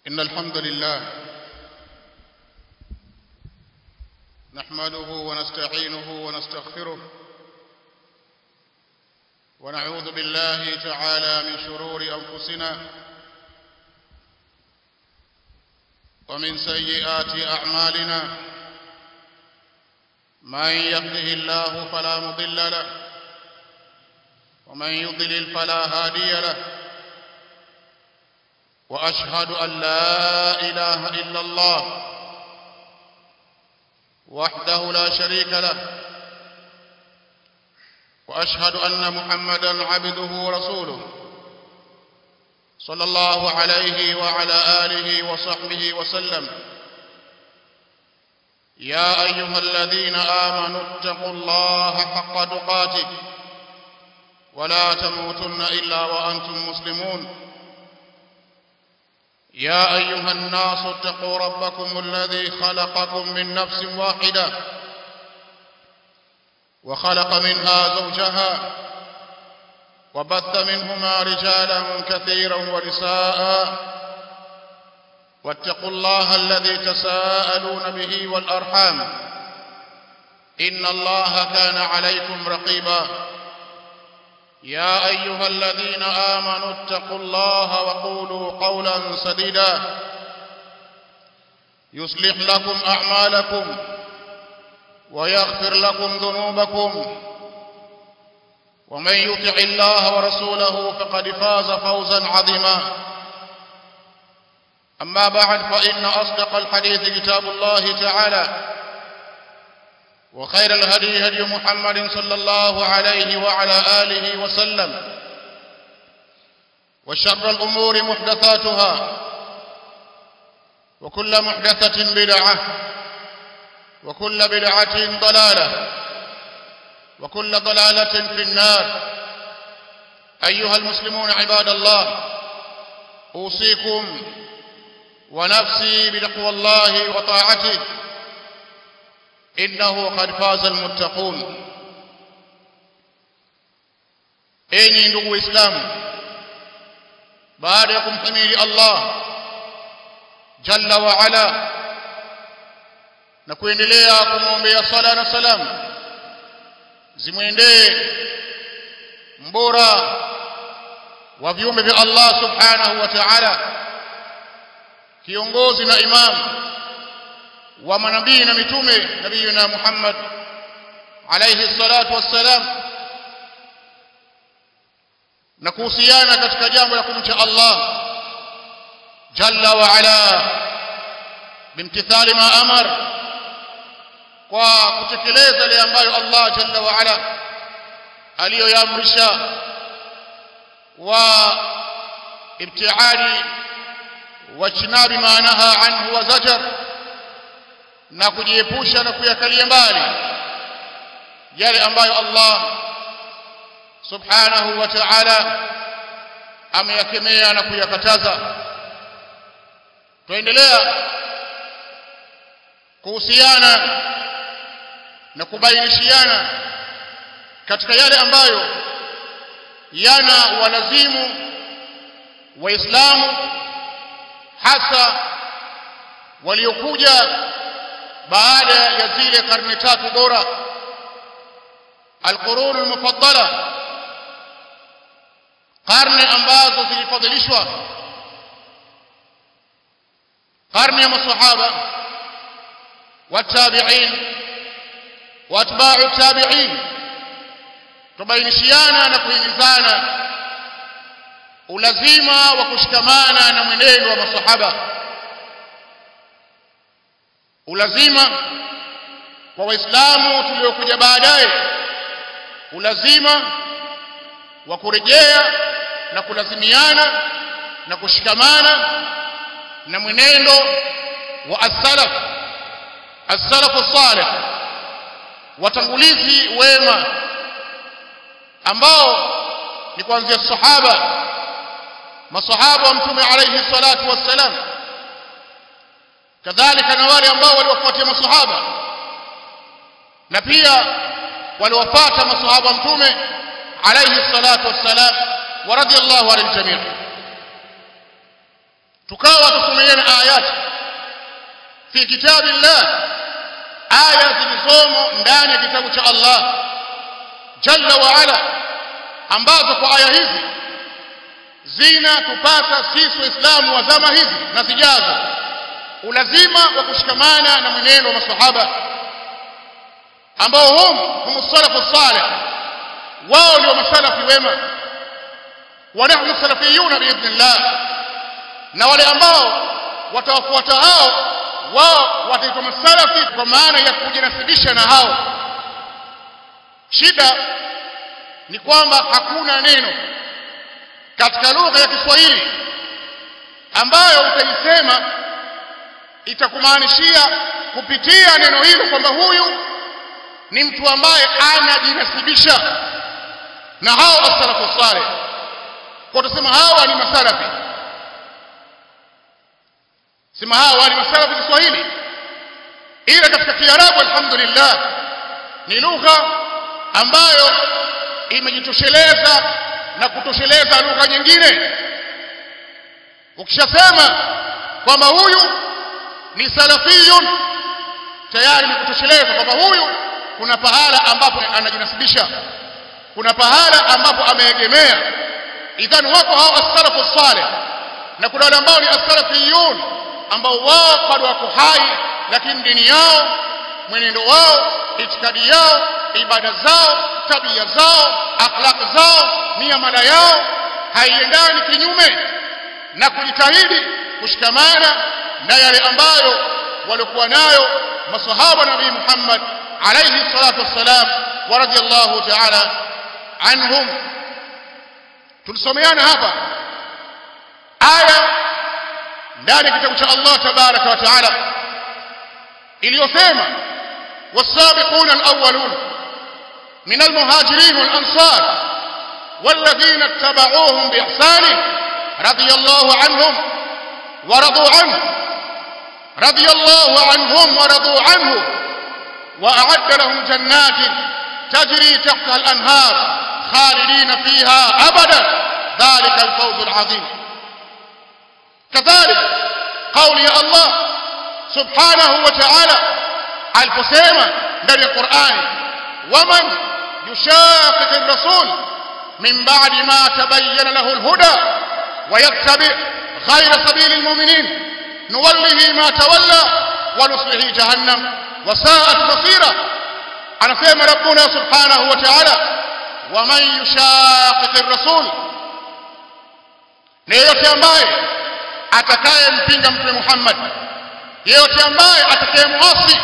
إن الحمد لله نحمده ونستعينه ونستغفره ونعوذ بالله تعالى من شرور أنفسنا ومن سيئات أعمالنا من يهده الله فلا مضل له ومن يضلل فلا هادي له واشهد ان لا اله الا الله وحده لا شريك له واشهد ان محمدا عبده ورسوله صلى الله عليه وعلى اله وصحبه وسلم يا ايها الذين امنوا اتقوا الله حق تقاته ولا تموتن الا وانتم مسلمون يا ايها الناس اتقوا ربكم الذي خلقكم من نفس واحده وخلق منها زوجها وبث منهما رجالا كثيرا ونساء واتقوا الله الذي تساءلون به والارحام ان الله كان عليكم رقيبا يا ايها الذين امنوا اتقوا الله وقولوا قولا سديدا يصلح لكم اعمالكم ويغفر لكم ذنوبكم ومن يطع الله ورسوله فقد فاز فوزا عظيما اما بعد فان اصدق الحديث كتاب الله تعالى وخير الهدي هدي محمد صلى الله عليه وعلى آله وسلم وشر الأمور محدثاتها وكل محدثة بدعة وكل بدعة ضلالة وكل ضلالة في النار أيها المسلمون عباد الله أوصيكم ونفسي بتقوى الله وطاعته innahu qad faza almuttaqun enyi ndugu waislamu baada ya kumhimidi Allah jalla wa ala na kuendelea kumwombea sala na salam zimwendee mbora wa viumbe vya Allah subhanahu wa ta'ala kiongozi na imamu wa manabii na mitume nabiyuna Muhammad alayhi salatu wassalam na kuhusiana katika jambo la kumcha Allah jalla wa ala bimtithali ma amar kwa kutekeleza yale ambayo Allah jalla wa ala aliyoyaamrisha wa ibtiadi wa chinabi maanaha anhu wa zajar na kujiepusha na kuyakalia mbali yale ambayo Allah subhanahu wa ta'ala ameyakemea na kuyakataza tuendelea kuhusiana na kubainishiana katika yale ambayo yana walazimu waislamu hasa waliokuja baada ya zile karne tatu bora alqurun almufaddala karne ambazo zilifadhilishwa karne ya masahaba watabi'in watba'u tabi'in tubainishiana na kuhimizana ulazima wa kushikamana na mwenendo wa masahaba ulazima kwa waislamu tuliokuja baadaye ulazima wa kurejea na kulazimiana na kushikamana na mwenendo wa as-salaf as-salaf salih watangulizi wema ambao ni kuanzia sahaba masahaba wa mtume alayhi salatu wassalam kadhalika na wale ambao waliwafuatia masahaba na pia waliwafuata masahaba mtume alayhi salatu wassalam wa radiyallahu anil jami' tukawa tusomeana ayati fi kitabillah aya zilizomo ndani ya kitabu cha Allah jalla wa ala ambazo kwa aya hizi zinatupasa sisi waislamu wa zama hizi na zijazo ulazima wa kushikamana na mwenendo wa masahaba ambao hum hum salafu salih wao ndio masalafi wema wa nahnu salafiyuna biidhnillah na wale ambao watawafuata hao wao wataitwa masalafi kwa maana ya kujinasibisha na hao shida ni kwamba hakuna neno katika lugha ya Kiswahili ambayo utaisema itakumaanishia kupitia neno hilo kwamba huyu ni mtu ambaye anajinasibisha na hao as-salafu salih kwa tusema hawa ni masalafi sema hawa ni masalafi Kiswahili ila katika Kiarabu alhamdulillah ni lugha ambayo imejitosheleza na kutosheleza lugha nyingine ukishasema kwamba huyu ni salafiyun tayari ni kutosheleza kwamba huyu kuna pahala ambapo anajinasibisha kuna pahala ambapo ameegemea idhan wako hao as-salafu salih na kuna wale ambao ni as-salafiyun ambao wao bado wako hai lakini dini yao mwenendo wao itikadi yao ibada zao tabia zao akhlaq zao miamala yao haiendani kinyume na kujitahidi kushikamana na yale ambayo walikuwa nayo masahaba nabii Muhammad alayhi salatu wassalam wa radiyallahu ta'ala anhum tulisomeana hapa aya ndani ya kitabu cha Allah tabaraka wa taala iliyosema والسابقون الأولون من المهاجرين والأنصار والذين اتبعوهم بإحسان رضي الله عنهم ورضوا عنه رضي الله عنهم ورضوا عنه وأعد لهم جنات تجري تحتها الأنهار خالدين فيها أبدا ذلك الفوز العظيم كذلك قول يا الله سبحانه وتعالى aliposema ndani ya Qur'ani waman yushaqiq ar-rasul min ba'di ma tabayyana lahu al-huda wa yattabi' ghayra sabili al-mu'minin nuwallihi ma tawalla wa nuslihi jahannam wa sa'at masira anasema rabbuna subhanahu wa ta'ala waman yushaqiq ar-rasul ni yote ambaye atakayempinga mtume Muhammad yeyote ambaye atakayemuasi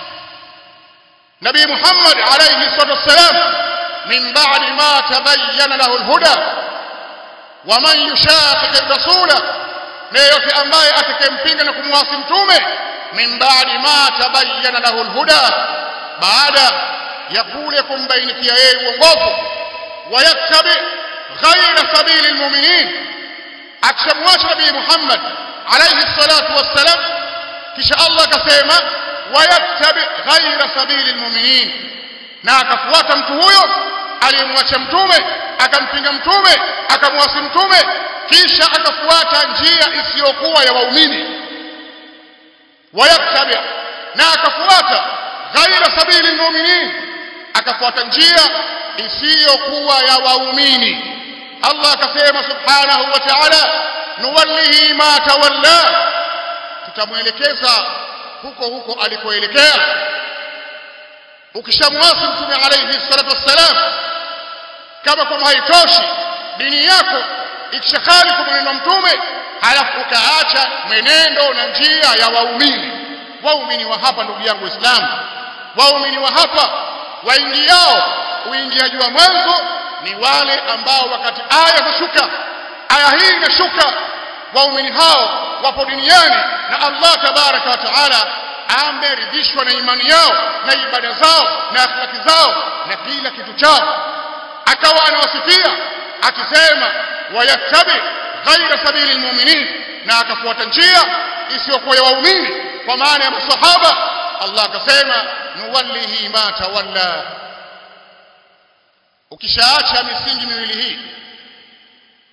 نبي محمد عليه الصلاة والسلام من بعد ما تبين له الهدى ومن يشاقق الرسول نيوتي ambaye atakempinga na kumwasi mtume min baadi ma tabayyana lahu alhuda baada ya kule kumbainikia yeye uongofu wayattabi ghayra sabili almu'minin akishamwacha nabii Muhammad alayhi salatu wassalam kisha Allah akasema wayattabi ghaira sabili almu'minin na akafuata mtu huyo aliyemwacha mtume akampinga mtume akamwasi mtume kisha akafuata njia isiyokuwa ya waumini wayattabi na akafuata ghaira sabili almu'minin akafuata njia isiyokuwa ya waumini Allah akasema subhanahu wa ta'ala nuwallihi ma tawalla tutamwelekeza huko huko alikoelekea ukishamwasi mtume alayhi salatu wassalam kama kama haitoshi dini yako ikishakhalifu mwenendo mtume halafu ukaacha mwenendo na njia ya waumini waumini wa hapa ndugu yangu waislamu waumini wa hapa waingiao uingiaji wa mwanzo ni wale ambao wakati aya zashuka aya hii inashuka waumini hao wapo duniani na Allah tabaraka wa taala ameridhishwa na imani yao na ibada zao na akhlaki zao na kila kitu chao akawa anawasifia akisema wayattabi ghaira sabili almu'minin na akafuata njia isiyokuwa ya waumini kwa maana ya masahaba Allah akasema nuwallihi ma tawalla ukishaacha misingi miwili hii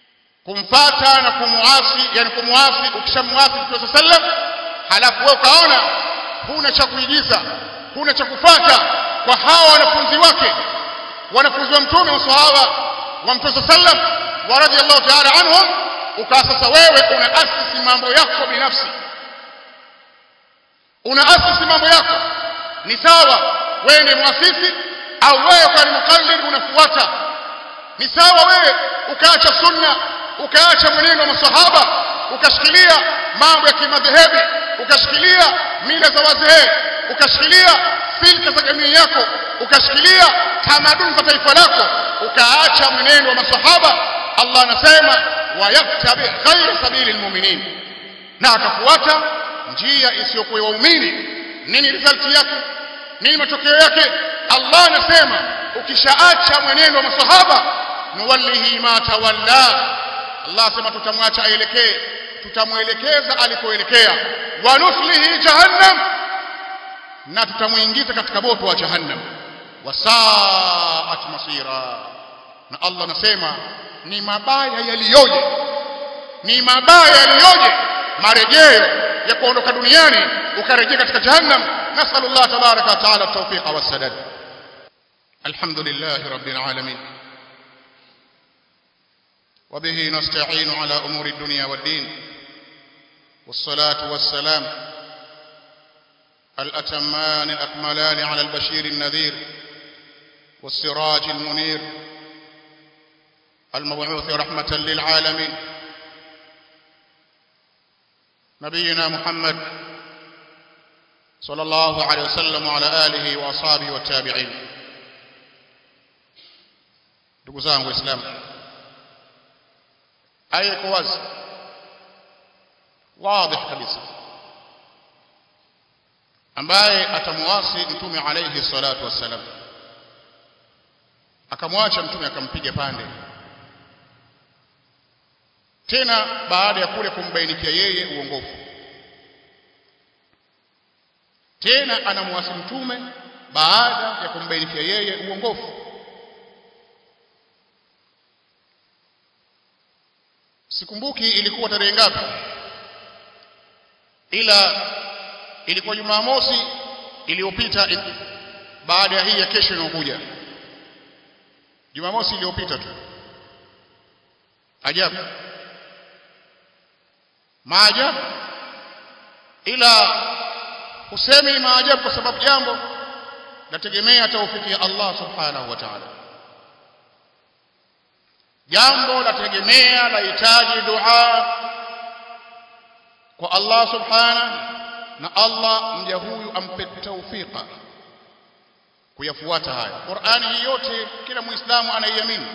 kumfata na kumuasi yani kumuasi ukishamuasi Mtume sallam halafu wewe ukaona huna cha kuigiza huna cha kufata kwa hawa wanafunzi wake wanafunzi wa mtume masahaba wa mtume sallam wa radiyallahu ta'ala anhum ukawa sasa wewe unaasisi mambo yako binafsi unaasisi mambo yako ni sawa wewe ni muasisi au wewe kwa ni mukallid unafuata ni sawa wewe ukaacha sunna ukaacha mwenendo wa masahaba ukashikilia mambo ya kimadhehebi ukashikilia mila za wazee ukashikilia silka za jamii yako ukashikilia tamaduni za taifa lako ukaacha mwenendo wa masahaba Allah anasema wayattabi ghayra sabili almu'minin na akafuata njia isiyokuwa waumini nini result yake nini matokeo yake Allah anasema ukishaacha mwenendo wa masahaba nuwallihi ma tawalla Allah asema tutamwacha aelekee tutamwelekeza alikoelekea wa nuslihi jahannam na tutamuingiza katika moto wa jahannam wasaat masira na Allah anasema ni mabaya yaliyoje ni mabaya yaliyoje marejeo ya kuondoka duniani ukarejea katika jahannam nasallallahu tabaraka wa taala at-tawfiq wa sadad alhamdulillah rabbil alamin وبه نستعين على امور الدنيا والدين والصلاه والسلام الاتمان الاكملان على البشير النذير والسراج المنير المبعوث رحمه للعالمين نبينا محمد صلى الله عليه وسلم وعلى اله واصحابه والتابعين ndugu zangu waislamu aya iko wazi wazi kabisa ambaye atamuasi mtume alayhi salatu wassalam akamwacha mtume akampiga pande tena baada ya kule kumbainikia yeye uongofu tena anamwasi mtume baada ya kumbainikia yeye uongofu sikumbuki ilikuwa tarehe ngapi ila ilikuwa Jumamosi iliyopita baada ya hii ya kesho inayokuja Jumamosi iliyopita tu ajabu maajabu ila husemi maajabu kwa sababu jambo nategemea taufiki ya Allah subhanahu wa ta'ala jambo lategemea lahitaji dua kwa Allah subhanahu na Allah mja huyu ampe taufika kuyafuata haya Qur'ani hii yote kila muislamu anaiamini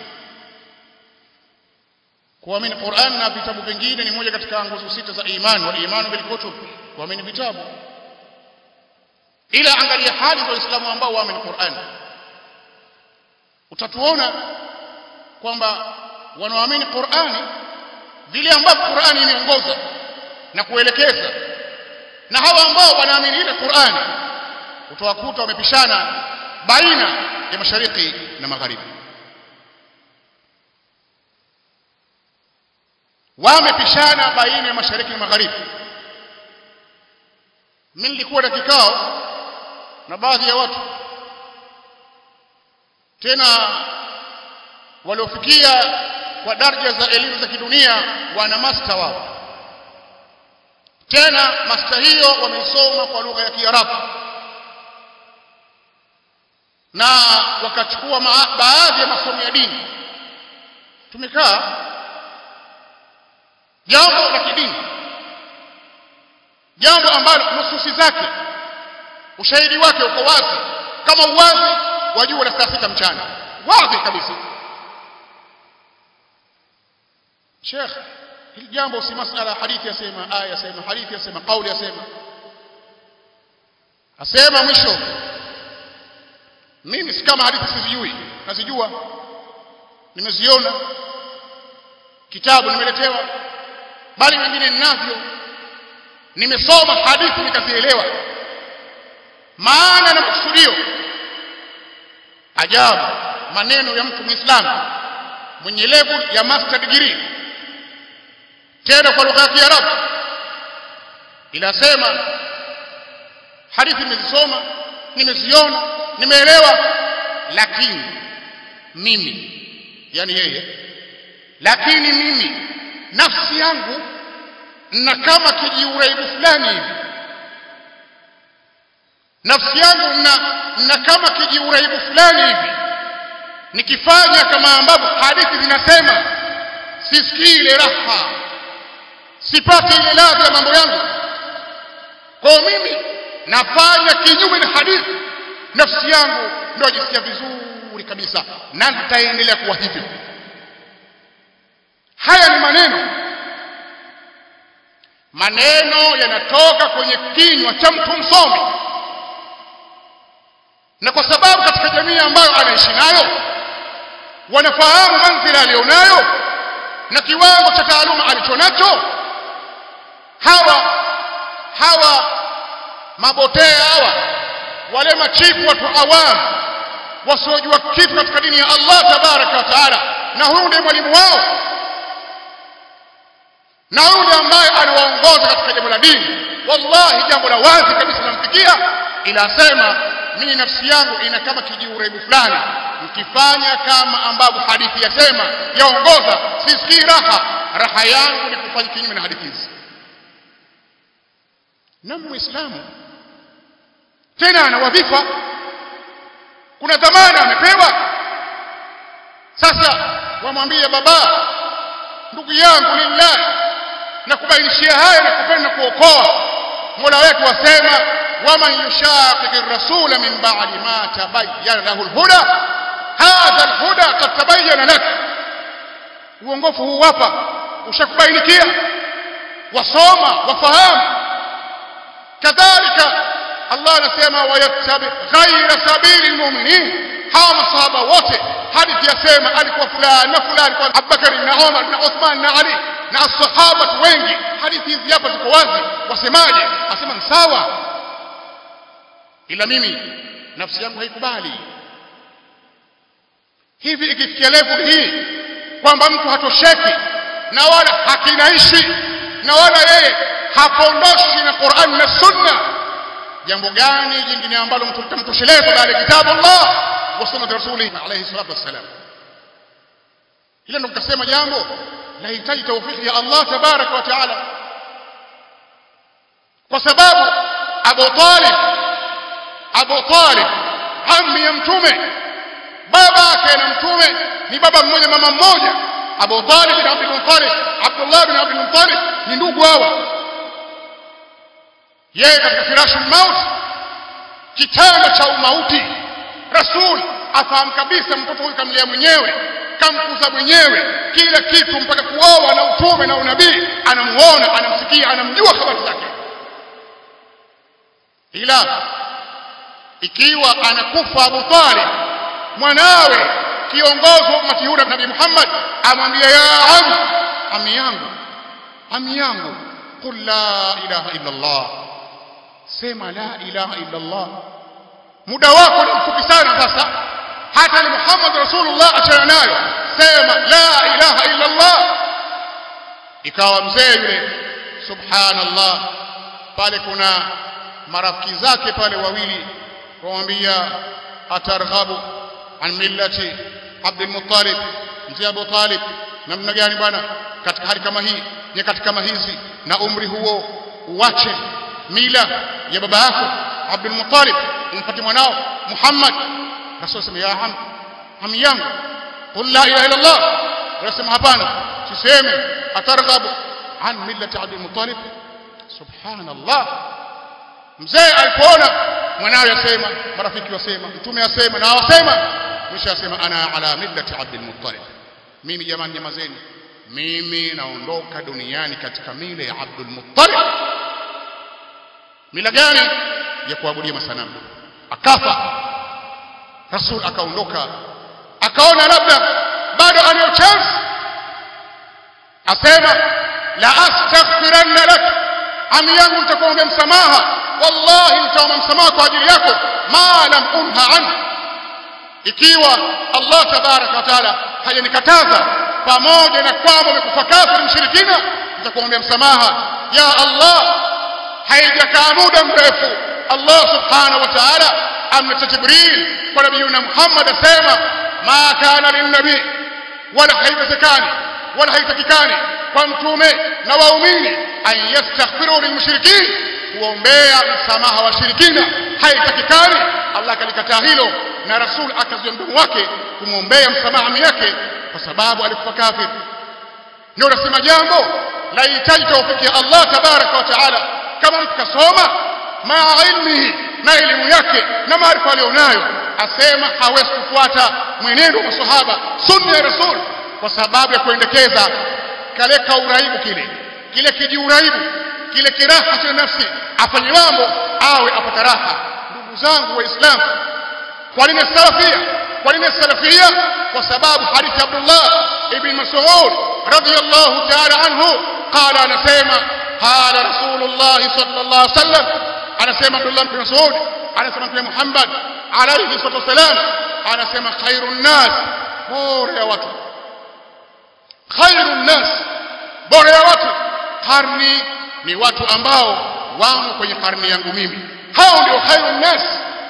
kuamini Qur'an na vitabu vingine ni moja katika nguzo sita za imani wal imanu bil kutub kuamini vitabu ila angalia hali za waislamu ambao waamini Qur'an utatuona kwamba wanaoamini Qur'ani vile ambavyo Qur'ani imeongoza na kuelekeza na hawa ambao wanaamini ile Qur'ani utawakuta wamepishana baina ya mashariki na magharibi wamepishana baina ya mashariki na magharibi mimi nilikuwa na kikao na baadhi ya watu tena waliofikia kwa daraja za elimu za kidunia wana master wao tena master hiyo wameisoma kwa lugha ya Kiarabu na wakachukua baadhi ya masomo ya dini tumekaa jambo la kidini jambo ambalo nususi zake ushahidi wake uko wazi kama uwazi wa jua la saa sita mchana wazi kabisa Sheikh hili jambo si masala hadithi yasema aya yasema hadithi yasema kauli yasema asema mwisho mimi si kama hadithi sizijui nazijua nimeziona kitabu nimeletewa bali wengine ninavyo nimesoma hadithi nikazielewa maana na makusudio ajabu maneno ya mtu muislamu mwenye level ya master degree tena kwa lugha ya Kiarabu inasema hadithi nimezisoma nimeziona nimeelewa lakini mimi yani yeye lakini mimi nafsi yangu na kama kijiuraibu fulani hivi nafsi yangu na, na kama kijiuraibu fulani hivi nikifanya kama ambavyo hadithi zinasema sisikii ile raha sipati ile ladha ya mambo yangu kwa mimi nafanya kinyume na hadithi nafsi yangu ndio ajisikia vizuri kabisa na nitaendelea kuwa hivyo haya ni maneno maneno yanatoka kwenye kinywa cha mtu msomi na kwa sababu katika jamii ambayo anaishi nayo wanafahamu manzila aliyonayo na kiwango cha taaluma alichonacho hawa hawa mabotea hawa wale machifu watu awamu wasiojua kitu katika dini ya Allah tabaraka wa taala na huyu ndiye mwalimu wao na huyu ndiye ambaye anawaongoza katika jambo la dini wallahi jambo la wazi kabisa namfikia ila sema mimi nafsi yangu ina kama kijiuraibu fulani mkifanya kama ambavyo hadithi yasema yaongoza sisikii raha raha yangu ni kufanya kinyume na hadithi hizi na muislamu tena ana wadhifa kuna dhamana amepewa sasa wamwambie baba ndugu yangu lillah na kubainishia haya na kupenda kuokoa mola wetu wasema waman yushaqiqi rasula min ba'di ma tabayyana lahu alhuda hadha alhuda qad tabayyana lak uongofu huu hapa ushakubainikia wasoma wafahamu kadhalika Allah anasema wayattabi ghaira sabili almu'minin hawa masahaba wote hadithi yasema alikuwa fulani na fulani kwa Abubakar na Umar na Uthman na Ali na asahaba wengi hadithi hizi hapa ziko wazi wasemaje asema ni sawa ila mimi nafsi yangu haikubali hivi ikifikia level hii kwamba mtu hatosheki na wala hakinaishi na wala yeye hapondoshi na Qur'an na Sunna jambo gani jingine ambalo mtu litamtosheleza baada ya kitabu Allah wa sunna rasuli alayhi salatu wassalam hilo ndo nikasema jambo lahitaji tawfiki ya Allah tabaraka wa taala kwa sababu Abu Talib Abu Talib ammi ya mtume baba yake na mtume ni baba mmoja mama mmoja Abu Talib bin Abdul Muttalib Abdullah bin Abdul Muttalib ni ndugu hawa yeye katika firashu maut kitanda cha umauti rasul afahamu kabisa mtoto huyu kamlea mwenyewe kamkuza mwenyewe kila kitu mpaka kuoa na utume na unabii anamuona anamsikia anamjua habari zake ila ikiwa anakufa Abu Talib mwanawe kiongozi wa ummati huu Nabii Muhammad amwambia ya am ami yangu ami yangu qul la ilaha illa Allah sema la ilaha illa Allah muda wako ni mfupi sana sasa hata ni Muhammad Rasulullah achana nayo sema la ilaha illa Allah ikawa mzee yule subhanallah pale kuna marafiki zake pale wawili wamwambia atarghabu an millati Abdul Muttalib mzee Abu Talib namna gani bwana katika hali kama hii nyakati kama hizi na umri huo uache mila ya baba yako Abdul Muttalib umpate mwanao Muhammad Rasul sema ya ham ham yangu qul la ilaha illa Allah anasema hapana siseme atarghabu an millati Abdul Muttalib subhanallah mzee alipoona mwanawe yasema marafiki wasema mtume asema na wasema mwisho asema ana ala millati Abdul Muttalib mimi jamani nyamazeni mimi naondoka duniani katika mila ya Abdul Muttalib mila gani ya kuabudia masanamu akafa rasul akaondoka akaona labda bado anayo chance asema la astaghfiranna lak ami yangu nitakuombea msamaha wallahi nitaomba msamaha kwa ajili yako ma lam unha an ikiwa Allah tabaraka wa taala hajanikataza pamoja na kwamba umekufa kafiri mshirikina atakuombea msamaha ya Allah haijakaa muda mrefu Allah subhanahu wa ta'ala amleta Jibril kwa nabiyuna Muhammad asema ma kana linnabi wala haiwezekani wala haitakikani kwa mtume na waumini an yastaghfiru lilmushrikin kuombea msamaha wa shirikina haitakikani Allah kalikataa hilo na rasul akazuia mdomo wake kumwombea msamaha ami yake kwa sababu alikufa kafir ndio unasema jambo lahitaji tawfiki ya Allah tabaraka wa taala kama mtu kasoma maa ilmihi na elimu yake na maarifa aliyonayo asema hawezi kufuata mwenendo wa masahaba sunna ya rasul kwa sababu ya kuendekeza kale kauraibu kile kile kijiuraibu kile kiraha cha nafsi afanye mambo awe apata raha ndugu zangu waislamu kwa nini salafia kwa nini salafia kwa sababu hadithi Abdullah ibn Mas'ud radiyallahu ta'ala anhu qala anasema qala rasulullah sallallahu alaihi wasallam anasema Abdullah ibn Mas'ud anasema Mtume Muhammad alayhi salatu wasalam anasema khairun nas bora ya watu khairun nas bora ya watu karni ni watu ambao wamo kwenye karni yangu mimi hao ndio khairun nas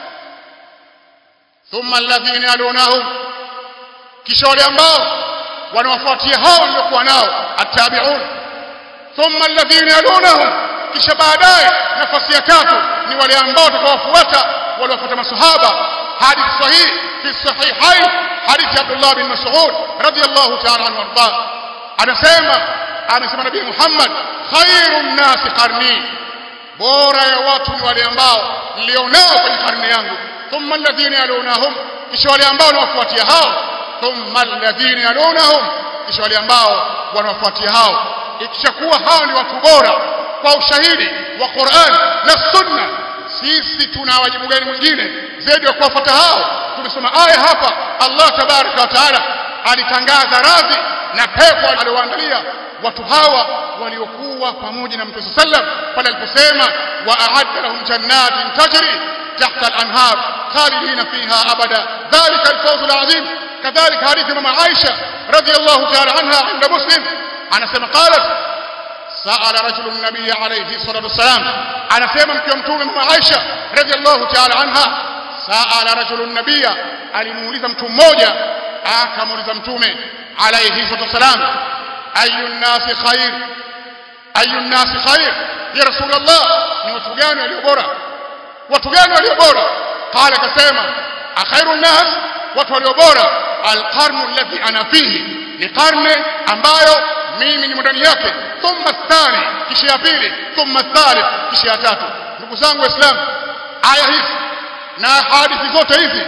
thumma alladhina yalunahum kisha wale ambao wanawafuatia hao waliokuwa nao attabi'un thumma alladhina yalunahum kisha baadaye nafasi ya tatu ni wale ambao watakawafuata waliofuata masahaba hadithi sahihi fi sahihain hadithi Abdullah bin Mas'ud radiyallahu ta'ala anhu warda anasema amesema nabii Muhammad khairun nasi qarni bora ya watu ni wale ambao nilionao kwenye karne yangu thumma alladhina yalunahum kisha wale ambao wanawafuatia hao thumma alladhina yalunahum kisha wale ambao wanawafuatia hao ikishakuwa hao ni watu bora kwa ushahidi wa Qur'an na Sunna sisi tuna wajibu gani mwingine zaidi ya kuwafuata hao tumesoma aya hapa Allah tabaraka wa taala alitangaza radhi na pepo aliyoandalia watu hawa waliokuwa pamoja na Mtume sallam pale aliposema wa a'adda lahum jannatin tajri tahta al-anhar khalidina fiha abada dhalika al-fawz al-azim kadhalika hadithi mama Aisha radhiyallahu ta'ala anha inda Muslim anasema qalat سأل رجل النبي عليه الصلاة والسلام أنا سيما مكيوم تومي مع عائشة رضي الله تعالى عنها سأل رجل النبي alimuuliza mtu mmoja akamuuliza mtume alayhi salatu wasalam ayu nnasi khair ayu nnasi khair ya rasulullah ni watu gani walio bora watu gani walio bora qala akasema akhairu nnas watu walio bora alqarnu alladhi ana fihi ni karne ambayo mimi ni ndani yake thumma thani kisha ya pili thumma thalith kisha ya tatu ndugu zangu waislamu aya hizi na hadithi zote hizi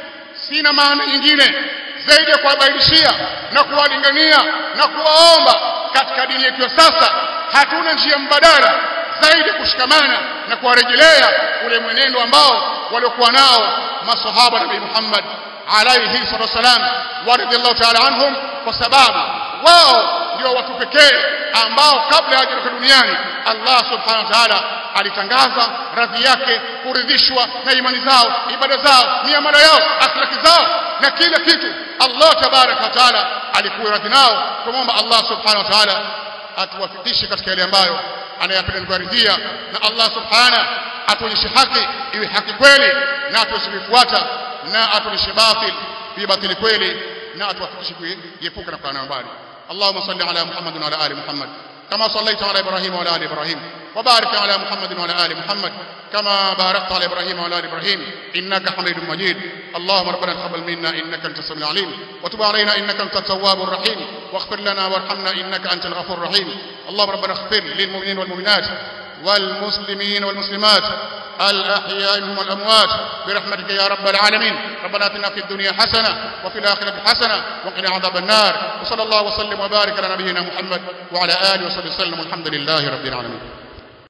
sina maana nyingine zaidi ya kuwabainishia na kuwalingania na kuwaomba katika dini yetu ya sasa hatuna njia mbadala zaidi ya kushikamana na kuwarejelea ule mwenendo ambao waliokuwa nao masahaba nabii Muhammad alayhi salatu wasalam wa radiyallahu ta'ala anhum kwa sababu wao ndio watu pekee ambao kabla ya hajaondoka duniani Allah subhanahu wa ta'ala alitangaza radhi yake kuridhishwa na imani zao ibada zao miamala yao akhlaki zao na kila kitu Allah tabaraka wa taala alikuwa radhi nao tumomba Allah subhanahu wa taala atuwafikishe katika yale ambayo anayapenda kuridhia na Allah subhanahu atuonyeshe haki iwe haki kweli na atusifuata na atuonyeshe batil bi batili kweli na atuwafikishe kuepuka na kukaa mbali اللهم صل على محمد وعلى ال محمد كما صليت على ابراهيم وعلى ال ابراهيم وبارك على محمد وعلى ال محمد كما باركت على ابراهيم وعلى ال ابراهيم انك حميد مجيد اللهم ربنا تقبل منا انك انت السميع العليم وتب علينا انك انت التواب الرحيم واغفر لنا وارحمنا انك انت الغفور الرحيم اللهم ربنا اغفر للمؤمنين والمؤمنات والمسلمين والمسلمات الأحياء منهم والأموات برحمتك يا رب العالمين ربنا اتنا في الدنيا حسنة وفي الآخرة حسنة وقنا عذاب النار وصلى الله وسلم وبارك على نبينا محمد وعلى آله وصحبه وسلم والحمد لله رب العالمين